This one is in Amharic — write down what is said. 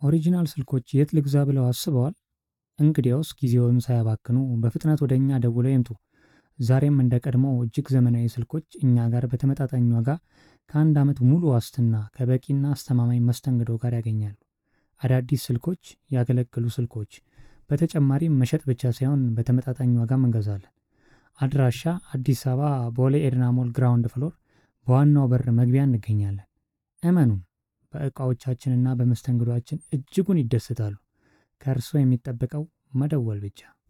ኦሪጂናል ስልኮች የት ልግዛ ብለው አስበዋል? እንግዲያውስ ጊዜውን ሳያባክኑ በፍጥነት ወደ እኛ ደውለው ይምጡ። ዛሬም እንደ ቀድሞው እጅግ ዘመናዊ ስልኮች እኛ ጋር በተመጣጣኝ ዋጋ ከአንድ ዓመት ሙሉ ዋስትና ከበቂና አስተማማኝ መስተንግዶ ጋር ያገኛሉ። አዳዲስ ስልኮች፣ ያገለገሉ ስልኮች፣ በተጨማሪም መሸጥ ብቻ ሳይሆን በተመጣጣኝ ዋጋም እንገዛለን። አድራሻ አዲስ አበባ ቦሌ ኤድና ሞል ግራውንድ ፍሎር በዋናው በር መግቢያ እንገኛለን። እመኑን፣ በዕቃዎቻችንና በመስተንግዶአችን እጅጉን ይደሰታሉ። ከእርስዎ የሚጠበቀው መደወል ብቻ